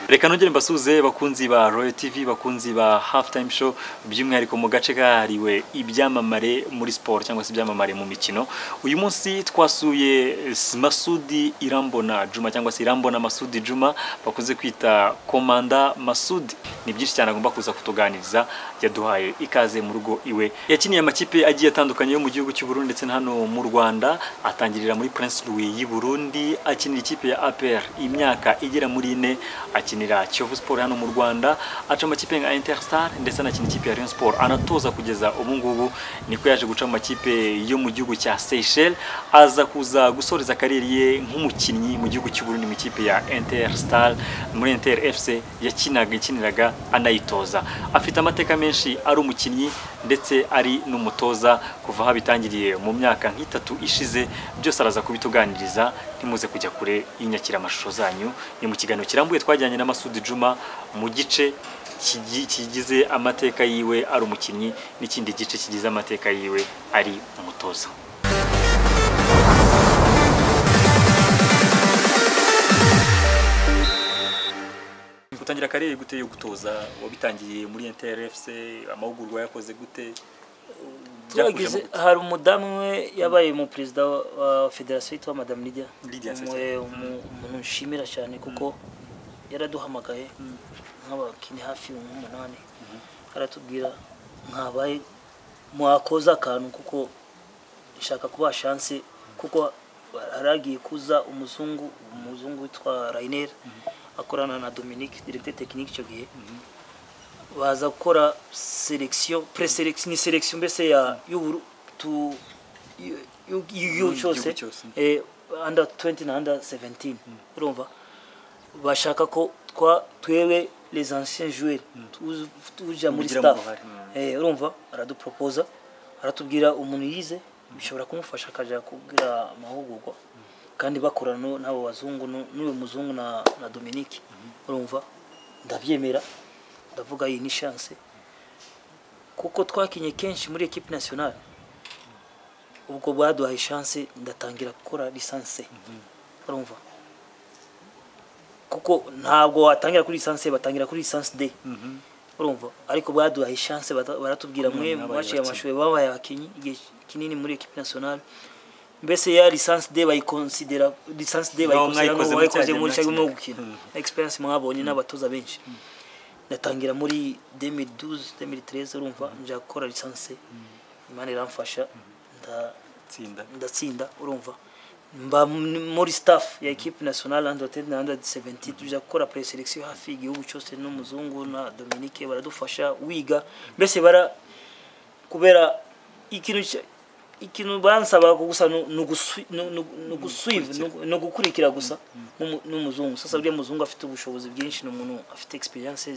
reka nongere mbasuhuze bakunzi ba royal tv bakunzi ba hafu tayime show by'umwihariko mu gace kahariwe ibyamamare muri siporo cyangwa se ibyamamare mu mikino uyu munsi twasuye masudi irambona juma cyangwa se irambona masudi juma bakunze kwita komanda masudi ni byinshi cyane agomba kuza kutuganiriza yaduhaye ikaze mu rugo iwe yakiniye amakipe agiye atandukanye yo mu gihugu cy'u Burundi ndetse na hano mu Rwanda atangirira muri Prince Louis y'i Burundi akinira ikipe ya APR imyaka igera muri ine akinira Kiyovu Sport hano mu Rwanda aca amakipe nka Interstar ndetse anakina ikipe ya Rayon Sport anatoza kugeza ubu ngubu niko yaje guca amakipe yo mu gihugu cya Seychelles aza kuza gusoreza kariyeri ye nk'umukinnyi mu gihugu cy'u Burundi mu ikipe ya Interstar muri Inter FC yakinaga ikiniraga anayitoza afite amateka menshi ari umukinnyi ndetse ari n'umutoza kuva aho abitangiriye mu myaka nk'itatu ishize byose araza kubituganiriza ntimuze kujya kure y'inyakira amashusho zanyu ni mu kiganiro kirambuye twajyanye na Masudi Juma mu gice kigi- kigize amateka yiwe ari umukinnyi n'ikindi gice kigize amateka yiwe ari umutoza gutangira karere gute yo gutoza wabitangiye muri NTRFC amahugurwa yakoze gute twagize hari umudamu umwe yabaye mu perezida wa- wa federasiyo yitwa madamu Lydia Lydia Umu- umu- umuntu nshimira cyane kuko yaraduhamagaye nk'abakini hafi nk'umunani aratubwira mwabaye mwakoza akantu kuko nshaka kubaha shanse kuko haragiye kuza umuzungu umuzungu witwa rayineri akorana na dominique directeur technique icyo gihe baza gukora selection pre-selection ni selection mbese ya y'uburu tu y- y- y'igihugu Y'igihugu cyose cyose. eh, under 20 na under 17 urumva bashaka ko twa twewe les anciens joueurs tuza- tuja muri Mugiramo staff uruhare. eh urumva araduproposa aratubwira umuntu yize bishobora kumufasha akaja kubwira amahugurwa kandi bakorana no- n'abo bazungu no- n'uyu muzungu na, na Dominique urumva ndabyemera ndavuga iyi ni chance kuko twakinye kenshi muri equipe nationale ubwo baduhaye chance ndatangira gukora lisanse urumva kuko ntabwo watangira kuri lisanse batangira kuri lisanse de urumva ariko baduhaye chance bata- baratubwira mwe mwabaye mwaciye abakinnyi. amashuri babaye abakinnyi igihe kinini muri equipe nationale mbese ya lisanse de bayikonsidera lisanse de Nabo bayikonsidera mwayikoze nk'ubu muri cya bayikoze gihe muri cya gihe mwakinye. mwo gukina Mm. experience mwabonye n'abatoza benshi ndatangira muri 2012 2013 urumva nja gukora lisanse imana iramfasha nda- tsinda ndatsinda urumva mba m- muri staff ya equipe nationale under 10 na under 17 tuja gukora pre selection hafi igihugu cyose n'umuzungu na Dominique baradufasha wiga mbese bara kubera ikintu cya- ikintu bansaba gusa ni uguswi- ni- ni- ni uguswive ni ugu- ni ugukurikira gusa n'umu- n'umuzungu sasa buriya muzungu afite ubushobozi bwinshi ni umuntu afite experience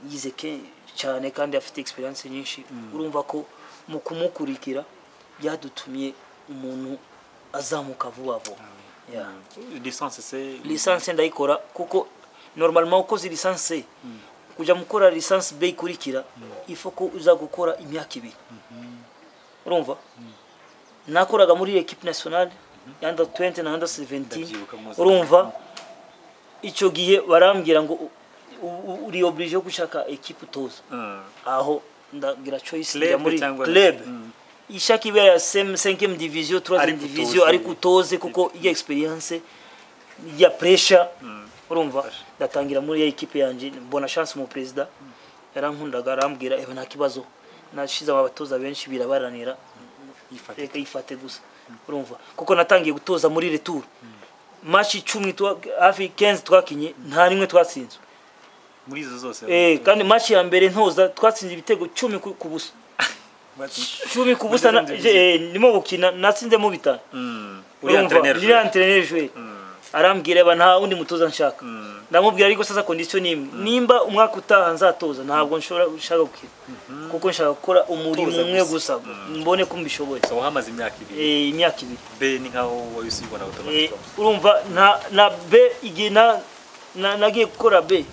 yize ke- cyane kandi afite experience nyinshi urumva ko mu kumukurikira byadutumye umuntu azamuka vuba vuba Yeah. lisansi se lisansi ndayikora kuko normalement ukoze lisansi kujya mukora lisansi B ikurikira ifo ko uza gukora imyaka ibiri urumva nakoraga muri equipe nationale ya under 20 na under 17 Ndabyibuka muzi. urumva icyo gihe barambwira ngo u- u- uri oblige yo gushaka equipe utoza Mm. aho ndagira choice Club njya muri cyangwa- club Mm. ishaka ibera ya 5 division 3 Ariko division utoze. ariko utoze kuko iya experience ya pressure urumva ndatangira muri ya equipe yanjye mbona chance mu president yarankundaga arambwira ebe nta kibazo nashize abatoza benshi birabaranira Yifate. reka yifate gusa urumva kuko natangiye gutoza muri retour match icumi twa- hafi 15 twakinye nta nimwe twatsinzwe muri izo zose Eh, kandi match ya mbere ntoza twatsinze ibitego cumi ku ku busa Bati- cumi ku busa na- Muri izo je- eh, ndimo gukina natsinzemo bitanu Mm. uriya urumva entraîneur uriya joueur. antreneri jwe Mm. arambwira aba nta wundi mutoza nshaka Mm. ndamubwira ariko sasa kondisiyo ni imwe nimba umwaka utaha nzatoza ntabwo nshobora nshaka gukina kuko nshaka gukora umurimo Gutoza umwe gusa. gusa Mm. mbone ko mbishoboye So, wahamaze imyaka ibiri Eh, imyaka ibiri be ni nkaho wari usibona Eh, automatically urumva na na b igihe na na- nagiye gukora b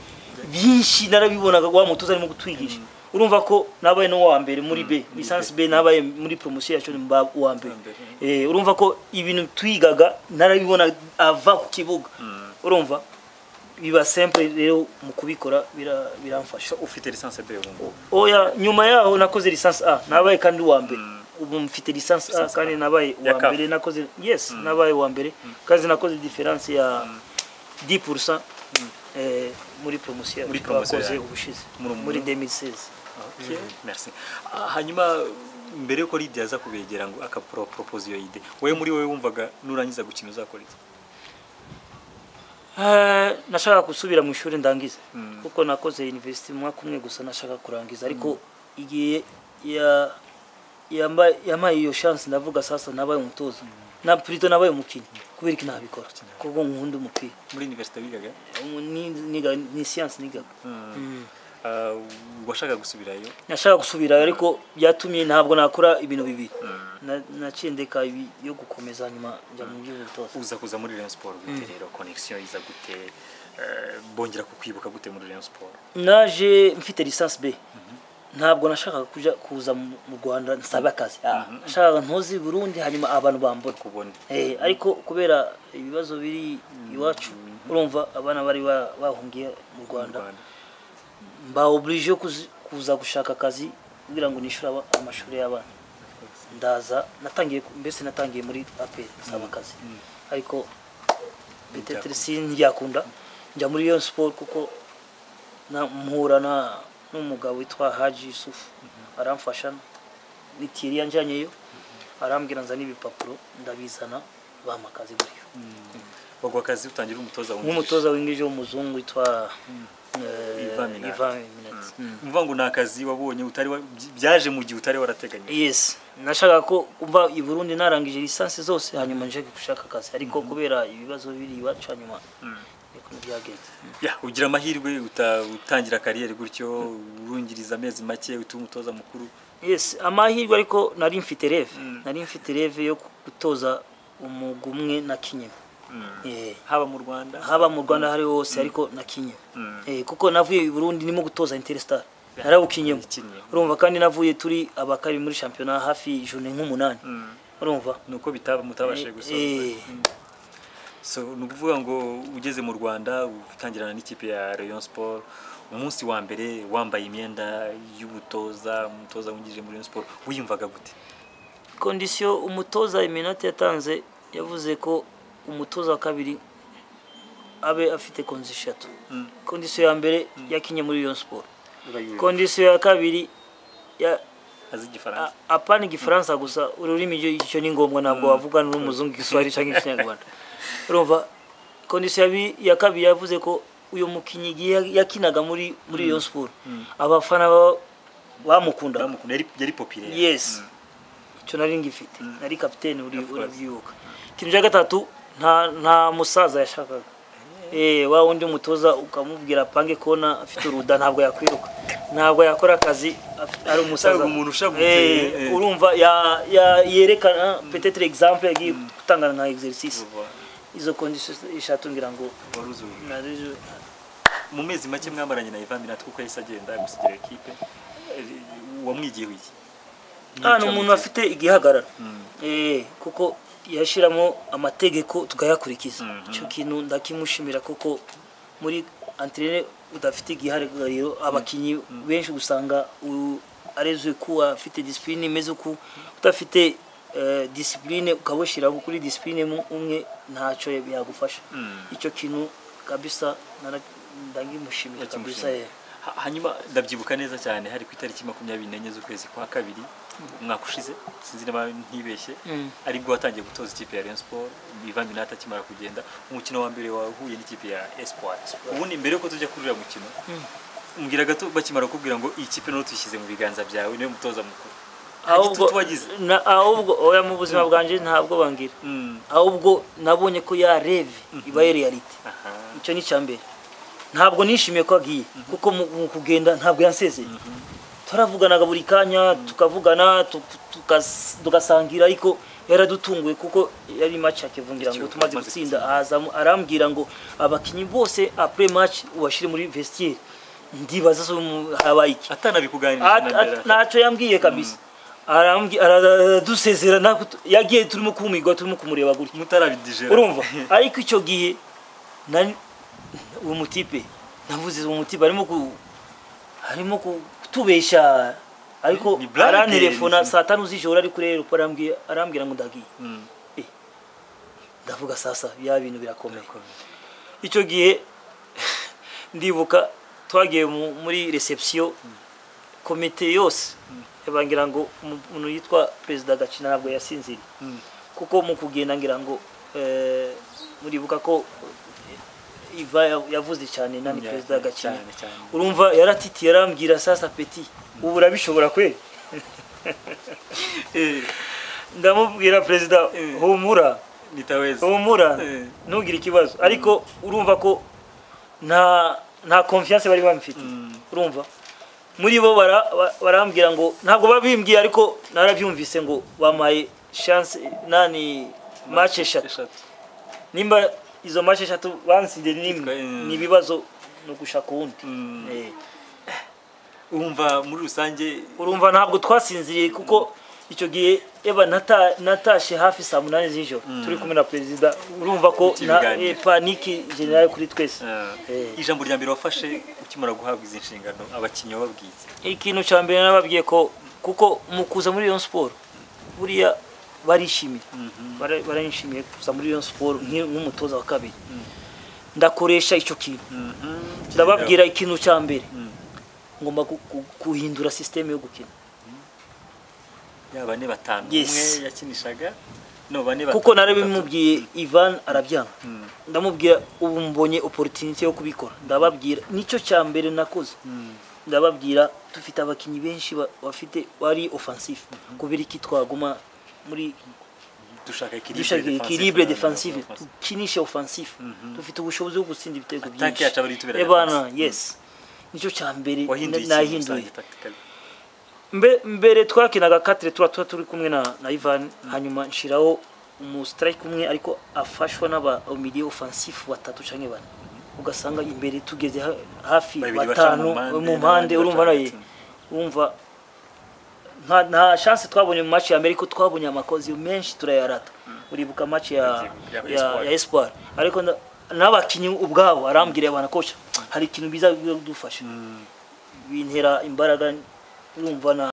byinshi narabibonaga wa mutoza arimo gutwigisha urumva ko nabaye no wa mbere muri b lisansi b nabaye muri promosiyo yacu mba uwa mbere Wa mbere. Eh, urumva ko ibintu twigaga narabibona ava ku kibuga urumva biba simple rero mu kubikora bira- biramfasha ufite lisansi de ubu oya nyuma yaho nakoze lisansi a nabaye kandi uwa mbere ubu mfite lisansi a kandi nabaye Ya uwa CAF. mbere nakoze yes nabaye uwa mbere kandi nakoze diferanse ya 10% eh, muri promosiyo Muri promosiyo twakoze yanyu. ubushize Muri- muri muri- 2016 Okay. Merci. Ah, hanyuma mbere yuko Lydia aza kubegera ngo akapropose iyo ide wowe muri wowe wumvaga nurangiza gukina uzakora iki Eh, nashaka gusubira mu ishuri ndangize Mm. kuko nakoze university umwaka umwe gusa nashaka kurangiza ariko igihe ya yamba- yampaye iyo chance ndavuga sasa nabaye umutoza na plutôt nabaye umukinnyi kubera iki ntabikora kuko nkunda umupira muri universite wigaga Umu- ni- niga- ni science nigaga Ah, washakaga gusubirayo nashaka gusubira ariko byatumye ntabwo nakora ibintu bibiri Na- naciye ndeka ibi yo gukomeza nyuma njya mu by'ubutoza uza kuza muri Rayon Sport gute rero connection iza gute Eh, bongera kukwibuka gute muri Rayon Sport naje mfite lisansi b ntabwo nashakaga kuja kuza mu mu rwanda nsaba akazi Ah, nashakaga ntuzi burundi hanyuma abantu bambona kubona Eh, ariko kubera ibibazo biri iwacu urumva abana bari ba- bahungiye mu mu rwanda Rwanda. mba oblige yo kuzi- kuza gushaka akazi kugira ngo nishyure aba- amashuri y'abana ndaza natangiye ku- mbese natangiye muri apel nsaba akazi ariko petetre si ntibyakunda njya muri iyo siporo kuko na- mpura na- n'umugabo witwa haji yusufu aramfasha mitiri yanjyanyeyo arambwira nzana ibipapuro ndabizana bampa akazi gutyo bagwa akazi utangira umutoza wungirije. nk'umutoza w'ingije w'umuzungu witwa eh, Ivan Minnaert. Ivan Minnaert. mvuga ngo ni akazi wabonye utari wa- byaje mu gihe utari warateganya yes nashakaga ko kuva i burundi narangije lisansi zose hanyuma nje gushaka akazi ariko kubera ibibazo biri iwacu hanyuma niko byagenze Ya, ugira amahirwe uta- utangira kariyeri gutyo urungiriza amezi make utuye umutoza mukuru yes amahirwe ariko nari mfite reve nari mfite reve yo gutoza umugwi umwe na kinyemi Eh, haba mu rwanda haba mu rwanda aho ari ho hose ariko na kinyemi Eh, kuko navuye i burundi ndimo gutoza interstar narawukinyemo Ikinyemu. urumva kandi navuye turi abakari muri shampiyona hafi ijoro nk'umunani Mm. urumva nuko bitaba mutabashije gusoza Eh, so ni ukuvuga ngo ugeze mu rwanda utangirana n'ikipe ya rayon sport umunsi wa mbere wambaye imyenda y'ubutoza umutoza wungirije muri rayon sport wiyumvaga gute kondisiyo umutoza iminota yatanze yavuze ko umutoza wa kabiri abe afite kondisiyo eshatu Mm. kondisiyo ya mbere yakinye muri iyo siporo kondisiyo ya kabiri ya- azi a- igifaransa apana igifaransa gusa ururimi icyo- icyo ni ngombwa ntabwo wavuga n'umuzungu igiswahili cyangwa ikinyarwanda urumva kondisiyo ya bi- ya kabiri yavuze ko uyu mukinnyi igihe yakinaga muri muri iyo siporo abafana ba- bamukundaga Bamukunda, yari yari populaire yes icyo nari ngifite nari kapitene uri Of course. urabyibuka ikintu cya gatatu nta nta musaza yashakaga eh wa wundi mutoza ukamubwira apange kona afite uruda ntabwo yakwiruka ntabwo yakora akazi afite- ari umusaza Ntabwo umuntu ushabutse, Eh, eh. urumva ya- ya- yerekana petetre example yagiye gutanga nka exercise Vuba. izo conditions eshatu ngira ngo Wari uzi- nari- mu mezi make mwamaranye na Ivan Minnaert kuko yahise agenda gusigira ekipe Eh, wamwigiyeho iki Ah, ni umuntu afite igihagararo Mm. Eh, kuko yashyiramo amategeko tukayakurikiza Mhm. icyo kintu ndakimushimira kuko muri antrene udafite igihagarariro abakinnyi benshi usanga u- arezwe kuba afite disipurine imeze uku udafite eh, disipurine ukabushyira kuri disipurine mu umwe ntacyo yagufasha Mm. icyo kintu kabisa nara- ndagimushimira kabisa Yakimushimiye. eh. Ha- hanyuma ndabyibuka neza cyane hari ku itariki makumyabiri n'enye z'ukwezi kwa kabiri umwaka ushize sinzi niba ntibeshye Mm. aribwo watangiye gutoza ikipe ya Rayon Sport Ivan Minnaert akimara kugenda umukino wa mbere wahuye n'ikipe ya Espoir ubundi mbere yuko tujya kuri uriya mukino mbwira gato bakimara kukubwira ngo iyi kipe none tuyishyize mu biganza byawe niwe mutoza mukuru Hari ahubwo igitutu wagize na- ahubwo oya mu buzima bwanjye ntabwo bangira Mm. ahubwo nabonye ko ya reve iba ari realite aha icyo ni icya mbere ntabwo nishimiye ko agiye kuko mu mu kugenda ntabwo yansezeye turavuganaga buri kanya tukavugana tu- tukas- tugasangira ariko yaradutunguye kuko yari match akivungira ngo Icyo, tumaze tumaze gutsinda azamu arambwira ngo abakinnyi bose après match ubashyire muri vestiaire ndibaza so mu- habaye iki atanabikuganirije At- na mbere at- ntacyo yambwiye kabisa Arambwi- aradusezera ntabwo tu- yagiye turimo kumigwa turimo kumureba gutya mutarabidijera urumva ariko icyo gihe nari- uwo mutipe navuze uwo mutipe arimo ku harimo kutubesha ariko Ni blague arantelefona ni- saa tanu z'ijoro ari kuri aeroport arambwira arambwira ngo ndagiye Mm. ndavuga sasa bya bintu birakomeye icyo gihe ndibuka twagiye mu- muri reception komite yose bangira ngo umu- umuntu yitwa perezida gacina ntabwo yasinziriye Mm. kuko mu kugenda ngira ngo eh, muribuka ko eh, iva ya- yavuze cyane nani Ya- perezida gacina cyane, cyane. urumva yaratitiye arambwira sasa peti ubu urabishobora kweli Eh, ndamubwira perezida Eh. humura nitaweza humura Eh. ntugire ikibazo ariko urumva ko nta nta confiance bari bamufite Mm. urumva muri bo bara- ba- barambwira ngo ntabwo babimbwiye ariko narabyumvise ngo bamaye chance nani match eshatu nimba izo match eshatu bansinze ni imwe Titwa- ni ibibazo no gushaka uwundi Mm. Eh. urumva muri rusange urumva ntabwo twasinziriye kuko icyo gihe eba nata- natashe hafi saa munani z'ijoro turi kumwe na perezida urumva ko Iki na biganiro. eh, paniki generale kuri twese eh, Eh. ijambo rya mbere wafashe ukimara guhabwa izi nshingano abakinnyi wababwiye ikintu cya mbere nababwiye ko kuko mu kuza muri Rayon Sport buriya barishimiye Bara- barayishimiye kuza muri Rayon Sport nki- nk'umutoza wa kabiri ndakoresha icyo kintu ndababwira ikintu cya mbere Mm. ngomba gu- gu- guhindura sisiteme yo gukina ya bane batanu Yes. umwe yakinishaga no bane batanu kuko nari batatu. bimubwiye Ivan arabyanga Mm. ndamubwira ubu mbonye opportunity yo kubikora ndababwira nicyo cya mbere nakoze Mm. ndababwira dufite abakinnyi benshi ba- bafite bari offensif kubera iki twaguma muri dushaka dushaka ekilibre equilibre defensive tukinishe offensif Mhm. dufite ubushobozi bwo gutsinda ibitego Attaque yacu aba ari itubera Eh bana, defense. yes nicyo cya mbere wahinduye ikintu na- nahinduye rusange tactically Mbe- mbere twakinaga katire tuba tuba turi kumwe na na Ivan hanyuma nshiraho umu strike umwe ariko afashwa n'aba milieu offensif batatu canke bane ugasanga imbere tugeze ha- hafi Babiri baca mu batanu mpande, mu mpande n'abandi urumva baca naye urumva nta nta chance twabonye mu match ya mbere ariko twabonye amakozi menshi turayarata uribuka match ya Ya- ya ya, Espoir. ya Espoir ariko nda- n'abakinnyi ubwabo arambwira bana kocha hari ikintu biza bidufasha bintera imbaraga urumva na